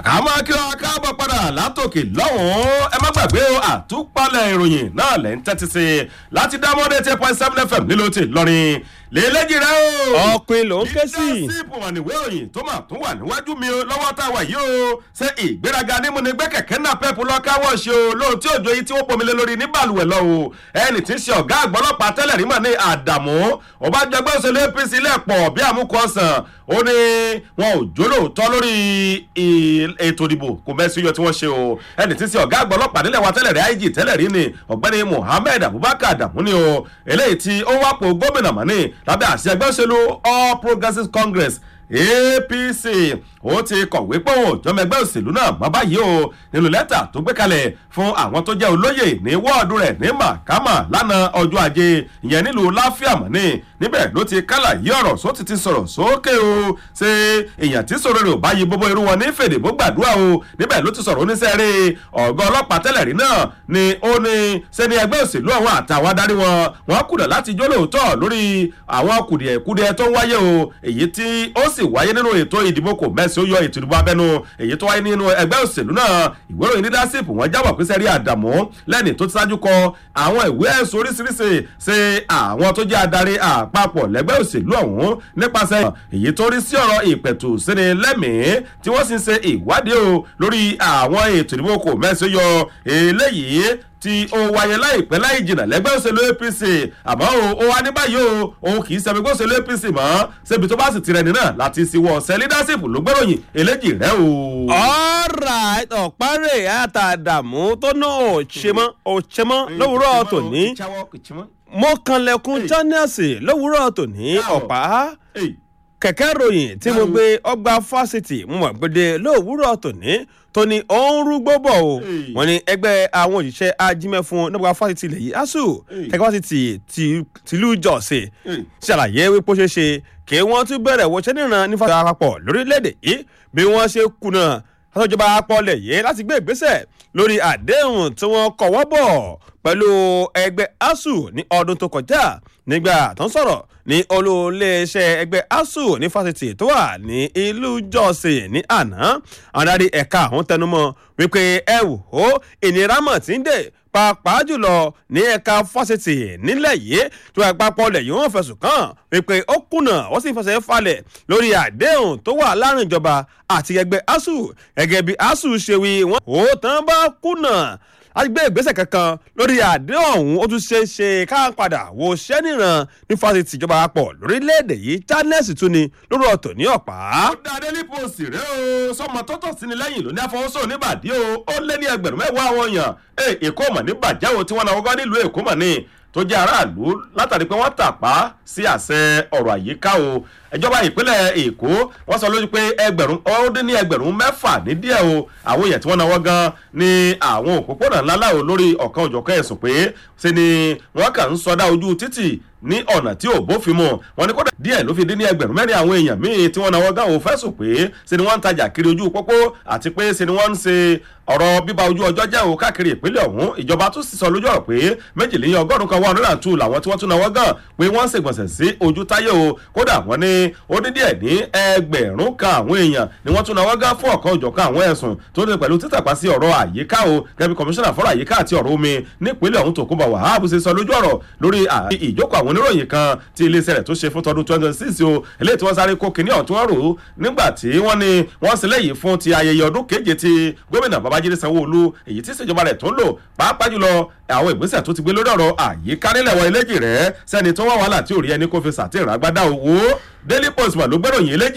àmọ́ kí wọ́n káàbọ̀ padà látòkè lọ́hùn-ún ẹ má gbàgbé o àtúpalẹ̀ ìròyìn náà lẹ́ ń tẹ́tí sí i láti dá mọ́dé ten point seven fm nílò tí lọ́rin lélẹ́jì rẹ o. ọ̀pin ló ń ké sí. leadership wà níwé òyìn tó mà tún wà níwájú mi o lọ́wọ́ tá a wà yìí o ṣé ìgbéraga nímú ni gbé kẹ̀kẹ́ náà pẹ́ẹ́pù lọ káwọ́ ṣe o lóhun tí òjò yìí tí wọ́n pomi lé lórí ní bàlùwẹ̀ lọ o ẹni tí ń ṣe ọ̀gá àgbọ̀lọ́pàá tẹ́lẹ̀ rí mọ̀ ní àdàmú ọbàjọgbẹ́ òṣèlú apc lẹ́pọ̀ bí àmúkọ ọ̀sán ó ní wọn ò jólóòótọ́ lórí ètò ìdìbò kò mẹ́sí yọ tí wọ́n ṣe o ẹni tí ń ṣe ọ̀gá àgbọ̀lọ́pàá nílẹ̀ wa tẹ́lẹ̀ rí ig tẹ́lẹ̀ rí ni ọ̀gbẹ́ni muhammed abubakar adamu ni o eléyìí tí ó wápò gómìnà mọ́ni lábẹ́ àṣẹ ẹgbẹ́ òṣèlú all progressives congress apc ó ti kọ̀wé pé òun òjọ́mọ ẹgbẹ́ òṣèlú náà mọ́ báyìí o nínú lẹ́tà tó gbé kalẹ̀ fún àwọn tó jẹ́ olóyè ní wọ́ọ̀dù rẹ̀ ní màkàmà lánàá ọjọ́ ajé ìyẹn nílùú láfíàmọ́ni níbẹ̀ ló ti kálà yí ọ̀rọ̀ só ti ti sọ̀rọ̀ sókè o ṣe èèyàn tí sọ̀rọ̀ rẹ̀ ò bá yí gbogbo irú wọn ní fèdè bó gbàdúrà o níbẹ̀ ló ti sọ̀rọ̀ oníṣẹ́rẹ́ ọ̀gá ọlọ́pàá tẹ́lẹ̀ rí náà ni ó ní sẹ́ni ẹgbẹ́ òṣèlú àwọn àtàwọn adarí wọn wọn kùnà láti jó lóòótọ́ lórí àwọn kùdìẹ̀kudìẹ tó ń wáyé o èyí tí ó sì wáyé nínú ètò ìdìbò kò mẹ́sì ó yọ ètò ìdìbò abẹ́nu èyí tó wáyé nínú ẹgbẹ́ òṣèlú náà ìwé ìròyìn leadership wọn jábọ̀ pé sẹ́rí àdàmú lẹ́ni tó ti ṣáájú kọ àwọn ìwé ẹ̀sùn oríṣiríṣi ṣe àwọn tó jẹ́ adarí àpapọ̀ lẹ́gbẹ́ òṣèlú ọ̀hún nípasẹ̀ èyí tó rí sí ọ̀rọ̀ ìpẹ̀tù síni lẹ́mìí tí wọ́n sì ń ṣe ìwádìí o lórí àwọn ètò ìdìbò kò mẹ́sì ó yọ eléyìí tí ó wáyé láìpẹ́ láì jìnnà lẹ́gbẹ́ òṣèlú apc àmọ́ o ó wá ní báyìí o òun kì í ṣe ẹgbẹ́ òṣèlú apc mọ́ ṣébi tó bá sì tirẹ̀ nínà láti ṣíwọ́ ọ̀sẹ̀ leadership ló gbẹ́ròyìn eléjì rẹ o. ọ̀rà ọ̀párẹ̀ àtàdàmú tó ná òṣèmọ́ òṣèmọ́ lówùúrọ̀ tòní mo kanlẹ̀kùn jọ́nẹ́ẹ̀sì lówùúrọ̀ tòní ọ̀pá kẹ̀kẹ́ ròyìn tí mo gbé ọgbà fásitì mo mọ̀ gbèdé lówùúrọ̀ tòní tó ní òun rúgbó bọ̀ o wọ́n ní ẹgbẹ́ àwọn òṣìṣẹ́ ajímẹ́fún nígbà fásitì ilẹ̀ yìí asuu kẹ̀kẹ́ fásitì tìlú jọ̀ọ̀sẹ̀ ṣàlàyé wípé ó ṣeé ṣe kí wọ́n tún bẹ̀rẹ̀ wọṣẹ́ níran ní fásitì àpapọ̀ lórílẹ̀‐èdè yìí bí wọ́n ṣe kùnà àtọ́jọba apọ̀lẹ̀ yìí láti gbé ìgbésẹ̀ lórí àdéhùn tí wọ́n kọ̀wọ́ bọ̀ pẹ̀lú ẹgbẹ́ asuu ní ọdún tó kọjá nígbà tó ń sọ̀rọ̀ ní olóòléeṣẹ́ ẹgbẹ́ asuu ní fásitì tó wà ní ìlú jọ́sìn ní àná àwọn adarí ẹ̀ka àwọn tẹnumọ́ wípé ẹ wò ó ìnira mọ̀ tí ń dè pàápàá jùlọ ní ẹ̀ka fásitì nílẹ̀ yìí tó àpapọ̀ lẹ̀ yìí wọ́n fẹ̀sùn kàn wípé ó kùnà wọ́n sì fẹsẹ̀ falẹ̀ lórí àdéhùn tó wà láàrin ìjọba àti ẹgbẹ́ asuu gẹ́gẹ́ bí asuu ṣe wí wọ́n ó tán bá kùnà láti gbé ìgbésẹ̀ kankan lórí àdéhùn ọ̀hún ó tún ṣeé ṣe ká padà wo ṣẹ́ níran ní fásitì ìjọba àpọ̀ lórílẹ̀‐èdè yìí charles tún ni lórí ọ̀tọ̀ ní ọ̀pá. ó dá délé post rẹ o sọmọ tó tọ̀ sí ni lẹ́yìn ló ní àfọwọ́sọ níbàdí o ó lé ní ẹgbẹ̀rún mẹ́wàá àwọn èèyàn èkó mọ̀ ní bàjẹ́ o tí wọ́n náà wọ́n gbọ́ nílùú èkó mọ̀ ní tó jẹ́ aráàlú látàrí pé wọ́n tàpá sí àṣẹ ọ̀rọ̀ àyíká o ìjọba ìpínlẹ̀ èkó wọ́n sọ lójú pé ẹgbẹ̀rún ó dín ní ẹgbẹ̀rún mẹ́fà ní díẹ̀ o àwọn èèyàn tí wọ́n náwó gan ní àwọn òpópónà ńlá láwo lórí ọ̀kan òjọ̀kan ẹ̀sùn pé ṣe ni wọ́n kàn ń sọdá ojú títì ní ọ̀nà tí ò bófin mu wọn ni kódà díẹ̀ ló fi dín ní ẹgbẹ̀rún mẹ́rin àwọn èèyàn míì tí wọ́n náwó gan ò fẹ́sùn pé ṣe ni wọ́n ń tajà kiri ojú pópó àti pé ṣe ni wọ́n ń ṣe ọ̀rọ̀ bíba ojú ọjọ́ jẹ́ o káàkiri ìpínlẹ̀ ọ̀hún ìjọba tún sì sọ lójú ọ̀rọ̀ pé méjìléní ọgọ́rùn kan one hundred and two làwọn tí wọ́n tún náwó gan pé wọ́n ń ṣègbọ̀nsẹ̀ sí ojú táyé o kódà wọ́n ní ó dín díẹ̀ ní ẹgbẹ̀rún kan àwọn èèyàn ni wọ́n tún náwó gan fún ọ̀kan òjọ̀kan àwọn ẹ̀sùn tó ní pẹ̀lú títàpá sí ọ̀rọ̀ àyíká o gẹ́gẹ́ bí kọmíṣánná fọ́rọ̀ àyíká àti ọ̀rọ̀ omi nípínlẹ̀ ọ̀hún tòkunbọ̀ wàhálà ṣe sọ lójú ọ̀rọ̀ lórí ìjókòó àwọn oníròyìn kan tí iléeṣẹ́ rẹ̀ tó ṣe fún tọdún twenty twenty six o eléyìí tí wọ́n sáré kó kinní ọ̀tún ọ̀rọ̀ nígbà tí wọ́n ní wọ́n sì lẹ́yìn fún ti ayẹyẹ ọdún keje ti gómìnà babájídé sanwó-olú èyí tí ìṣèjọba rẹ̀ tó ń lò pàápàá jùlọ àwọn ìgbésẹ̀ tó ti gbé lórí ọ̀rọ̀ àyíká nílẹ̀ wọ eléjì rẹ̀ sẹ́ni tó wà wàhálà tí ò rí ẹni kó fi sàtìrìn agbádá owó daily post mà ló gbẹ́ròyìn eléjì